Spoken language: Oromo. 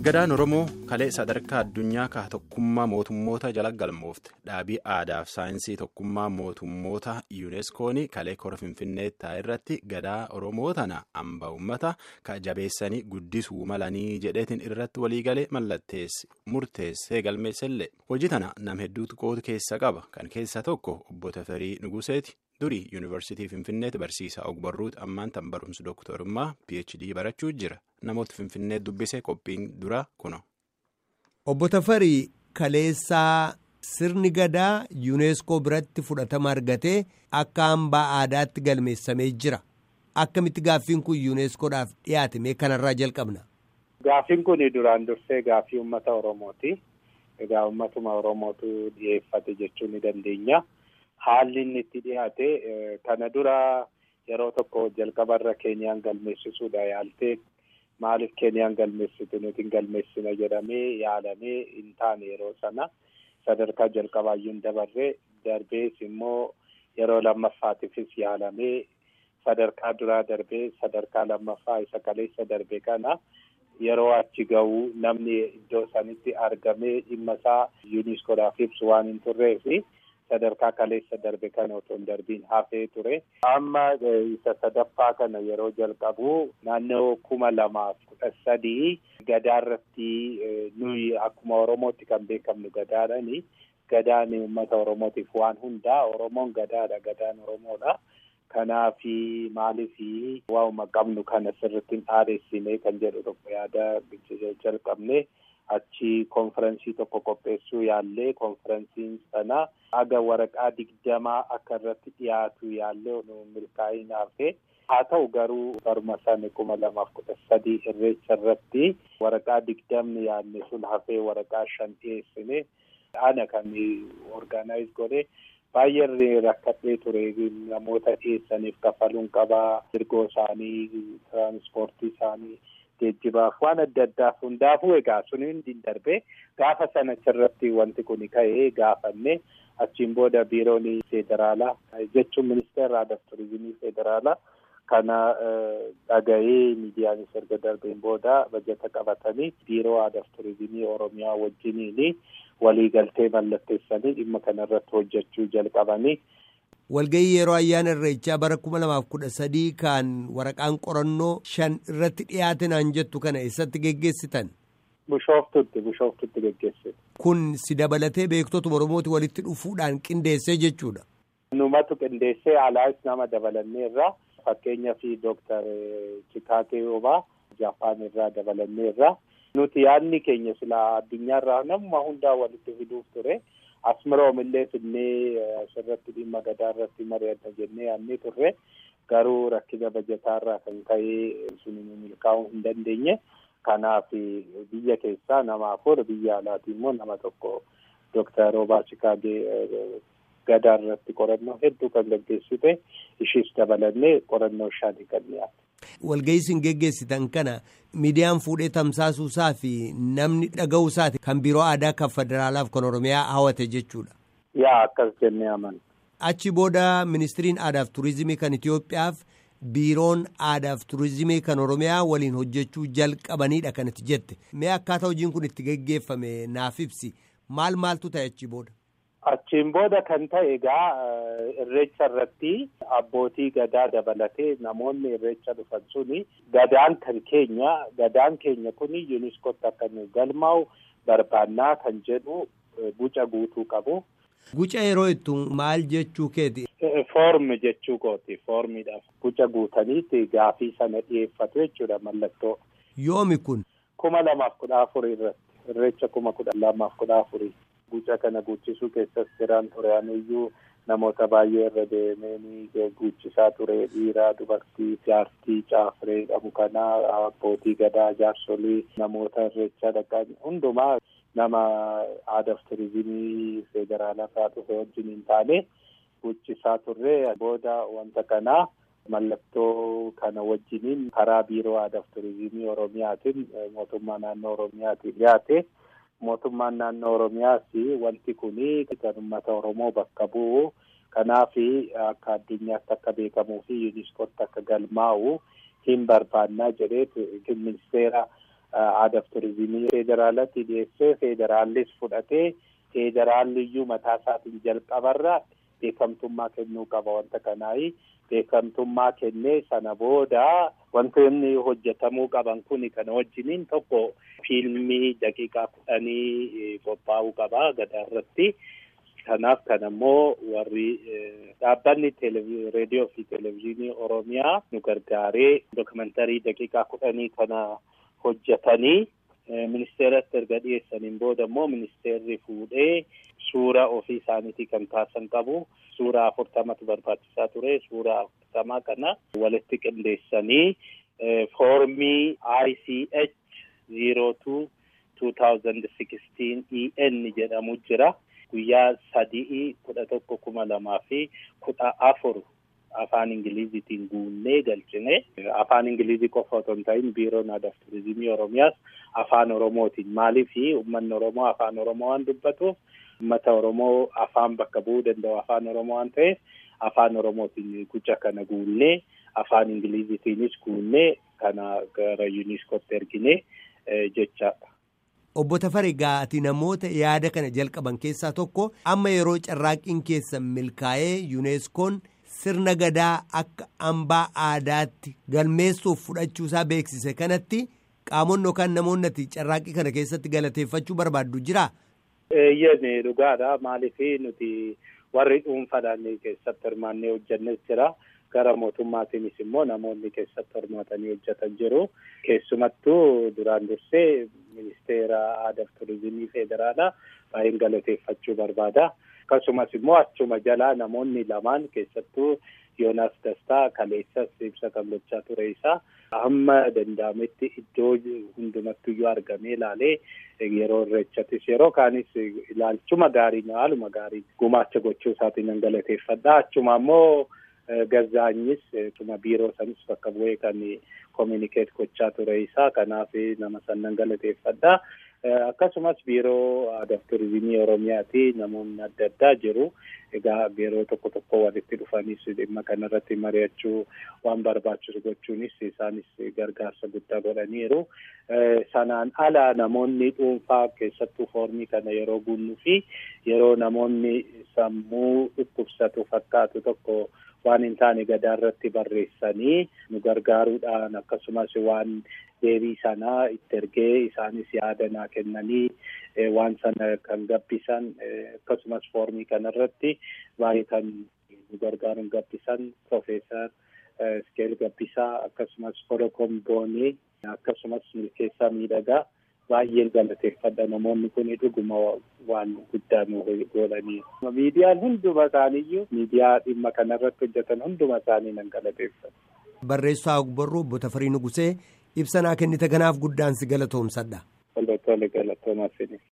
Gadaan Oromoo kalee sadarkaa addunyaa ka tokkummaa mootummoota jala galmoofte dhaabii aadaaf saayinsii tokkummaa mootummoota yuuneskoon kalee kora finfinnee taa'e irratti gadaa Oromoo tana hamba uummata ka jabeessanii guddisuu malanii jedheetiin irratti waliigalee mallatteessi murteessee galmeessellee hojii tana nam hedduutu qoodu keessa qaba kan keessa tokko obbo Tafarii Nuguseeti. durii yuunivarsiitii finfinneetti barsiisaa ogbarruuti ammaan tan barumsa dooktorummaa phd barachuu jira namoota finfinnee dubbisee qophiin dura kuno. obbo Tafarii kaleessaa sirni gadaa yuuneeskoo biratti fudhatama argatee akka hambaa aadaatti galmeessamee jira akkamitti gaaffiin kun yuuneeskoodhaaf dhiyaate mee kanarraa jalqabna. Gaaffiin kun duraan dursee gaaffii uummata oromooti egaa uummatuma oromootu dhiyeeffate jechuu ni dandeenya. Haalli inni itti dhiyaate kana dura yeroo tokko jalqabarra keenyaan galmeessisuudha yaaltee maaliif keenyaan galmeessitu nuti hin galmeessina jedhamee yaalamee hin taane yeroo sana sadarkaa jalqabaayyuu hin dabarree darbees immoo yeroo lammaffaatiifis yaalamee sadarkaa duraa darbee sadarkaa lammaffaa isa kaleessa darbe kana yeroo achi ga'u namni iddoo sanitti argamee dhimma isaa yuuniskoodhaaf ibsu waan hin turreefi. sadarkaa kaleessa darbe kana otoo hin darbiin hafee ture. Amma isa sadaffaa kana yeroo jalqabu naannoo kuma lamaaf kudha sadii gadaarratti nuyi akkuma Oromootti kan beekamnu gadaadhani. Gadaan uummata Oromootiif waan hundaa Oromoon gadaadha gadaan Oromoodha. Kanaaf maaliif waanuma qabnu kana sirriitti hin dhaadessine kan jedhu tokko yaada jalqabne. achi konferensii tokko qopheessuu yaallee konferensiin sana aga waraqaa digdamaa akka irratti dhiyaatu yaallee milkaa'in hafe haa ta'u garuu baruma sana kuma lamaaf kudha sadii irreecha irratti waraqaa digdamni yaadne sun hafee waraqaa shan dhiyeessine ana kan orgaanaayiz godhe baay'ee rakkadhee ture namoota dhiyeessaniif kafaluun qabaa ergoo isaanii tiraanspoortii isaanii. geejjibaaf waan adda addaaf hundaafuu egaa sun hundi darbee gaafa sana achirratti wanti kun ka'ee gaafanne achiin booda biiroon federaalaa jechuun ministeera aadaaf turizimii federaalaa kana dhaga'ee miidiyaanis erga darbeen booda bajata qabatanii biiroo aadaaf turizimii oromiyaa wajjiniin waliigaltee mallatteessanii dhimma kanarratti hojjechuu jalqabanii. walgayii yeroo ayyaana irreechaa bara kuma lamaaf kudha sadii kan waraqaan qorannoo shan irratti dhiyaate naan jettu kana eessatti geggeessitan. Bishooftutti bishooftutti geggeessite. Kun si dabalatee beektota Oromooti walitti dhufuudhaan qindeessee jechuudha. Numatu qindeessee alaas nama dabalanneerra fakkeenyaaf Dooktar Chikaatee Obaa Jaapaan irraa dabalanneerra. Nuti yaadni keenya silaa addunyaarraa namuma hundaa walitti fiduuf ture. Asmiroom illee finnee asirratti dhimma gadaa irratti mari'ata jennee yaadnee turre garuu rakkina bajataarraa kan ka'ee sun milkaa'uu hin dandeenye. Kanaaf biyya keessaa nama afur biyya alaatii immoo nama tokko Dooktar Roobaa Chikaagee gadaa irratti qorannoo hedduu kan gaggeessite ishiis dabalannee qorannoo shanii kan dhiyaate. Walga'ii isin geggeessitan kana miidiyaan fuudhee tamsaasuusaa fi namni dhaga'uusaati kan biiroo aadaa kan federaalaaf kan oromiyaa hawwate jechuudha. Yaa akkas jennee amanna. Achi booda ministiriin aadaaf turizimii kan Itoophiyaaf biiroon aadaaf turizimii kan oromiyaa waliin hojjechuu jalqabanidha kanatti jette. Mee akkaataa hojiin kun itti geggeeffame naaf ibsi maal maaltu ta'e achi booda? Achiin booda kan ta'e egaa irreecha irratti abbootii gadaa dabalatee namoonni irreecha dhufan suni gadaan kan keenya gadaan keenya kuni yuuniskootti akka nu galmaa'u barbaannaa kan jedhu guca guutuu qabu. Guca yeroo ittu maal jechuu keeti? Foormi jechuu kooti foormiidhaaf guca guutaniitti gaafii sana dhiyeeffatu jechuudha mallattoo. Yoomi kun? Kuma lamaaf kudha afurii irratti irreecha kuma kudha lamaaf kudha afurii. Guca kana guuchisuu keessas jiran ture aniyyuu namoota baay'ee irra deemee guuchisaa ture dhiiraa dubartii jaartii caafree qabu kanaa abbootii gadaa jaarsolii namoota irreechaa dhaqan hundumaa nama aadaaf turizimii federaalaa irraa dhufe wajjin hin taane guuchisaa turre booda wanta kanaa mallattoo kana wajjiniin karaa biiroo aadaaf turizimii oromiyaatiin mootummaa naannoo oromiyaatiin dhiyaate. mootummaan naannoo oromiyaas wanti kuni kan uummata oromoo bakka bu'u kanaaf akka addunyaatti akka beekamuu fi yuuniskootti akka galmaa'u hin barbaannaa jedhee ministeera aadaaf turizimii federaalatti dhiyeessee federaallis fudhatee federaalliyyuu mataa isaatiin jalqabarra beekamtummaa kennuu qaba wanta kanaayi. beekamtummaa kennee sana booda wantoonni hojjetamuu qaban kun kana wajjiniin tokko fiilmii daqiiqaa kudhanii qophaa'uu qaba gadaa irratti. Kanaaf kan ammoo warri dhaabbanni reediyoo fi televezyiinii Oromiyaa nu gargaaree dookumentarii daqiiqaa kudhanii kana hojjetanii ministeeratti erga dhiyeessaniin booda immoo ministeerri fuudhee suura ofii isaaniitii kan kaasan qabu. Suura afurtamatu barbaachisaa ture. Suura afurtamaa kana walitti qindeessanii foormii ICH zero two two thousand sixteen EN jedhamu jira. Guyyaa sadii kudha tokko kuma lamaa fi kudha afur afaan Ingiliziitiin guunnee galchine. Afaan Ingilizii qofa otoo hin ta'in biiroon aadaa fi turizimii Oromiyaas afaan Oromootiin maaliif uummanni Oromoo afaan Oromoo waan dubbatuuf uummata Oromoo afaan bakka bu'uu danda'u afaan Oromoo waan ta'eef afaan Oromootiin guca kana guunnee afaan Ingiliziitiinis guunnee kana gara yuuniskootti ergine jechaadha. Obbo Tafarii ati namoota yaada kana jalqaban keessaa tokko amma yeroo carraaqqiin keessan milkaa'ee yuuneskoon sirna gadaa akka hambaa aadaatti galmeessuuf fudhachuusaa beeksise kanatti qaamonni yookaan namoonni ati carraaqqii kana keessatti galateeffachuu barbaaddu jira. Eeyyee dhugaadha maaliif nuti warri dhuunfaadhaan keessatti hirmaannee hojjannes jira. Gara mootummaatiinis immoo namoonni keessatti hirmaatanii hojjetan jiru. Keessumattuu duraan dursee ministeera aadaa fi turizimii federaalaa baay'een galateeffachuu barbaada. Akkasumas immoo achuma jalaa namoonni lamaan keessattuu Yoonaas Dastaa kaleessas ibsa kan gochaa ture isaa hamma danda'ametti iddoo hundumattuyyuu argamee ilaalee yeroo irreechattis yeroo kaanis ilaalchuma gaarii haaluma gaarii gumaacha gochuu isaatiin nan galateeffadha. Achuma immoo Gazaanyis tuma biiroo sanis bakka bu'ee kan kominikeet gochaa ture isaa kanaaf nama sannan galateeffadha. Akkasumas biiroo aadaa fi turizimii Oromiyaati namoonni adda addaa jiru. Egaa biiroo tokko tokko walitti dhufanis dhimma kanarratti mari'achuu waan barbaachisu gochuunis isaanis gargaarsa guddaa godhaniiru. Sanaan ala namoonni dhuunfaa keessattuu foormii kana yeroo guunnuu fi yeroo namoonni sammuu dhukkubsatu fakkaatu tokko waan hin taane gadaa irratti barreessanii nu gargaaruudhaan akkasumas waan deebii sanaa itti ergee isaanis yaada naa kennanii waan sana kan gabbisan akkasumas foormii kanarratti baay'ee kan nu gargaaruun gabbisan Profeesar Iskeel Gabbisaa akkasumas Forokom Boonee akkasumas milkeessaa miidhagaa baay'een galateeffadha namoonni kun dhuguma waan guddaa nu godhanii. Miidiyaan hunduma isaaniiyyuu miidiyaa dhimma kanarratti hojjetan hunduma isaanii nan galateeffadha. Barreessaa Ogbarruu Obbo Tafarii Nugusee ibsa naa kennite kanaaf guddaan si galatoomsadha. Tole tole galatoomaa